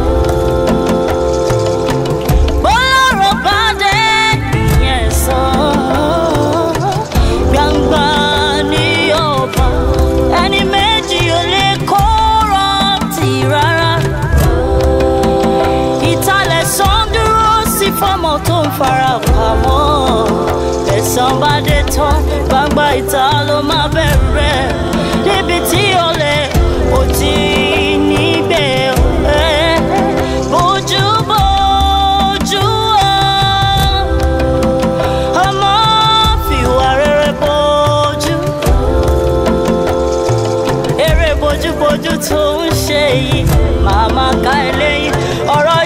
Bọ́lọ́rọ̀ bá dé ìyẹn sàn. Gbangba ní ọba. Ẹni méjì ò lè kóra tì rárá. Ìtàlẹ̀ sàn dúró sí fọ́mọ tó ń fara pamọ́. Ẹ̀san bá dé tán, gbangba ìta ló máa bẹ̀rẹ̀. Níbi tí olè ò ti níbẹ̀ ẹ̀. Bójú bójú o ọmọ fìwà rere bójú eré bójúbójú tó ń ṣe yìí màmá ká eléyìí ọ̀rọ̀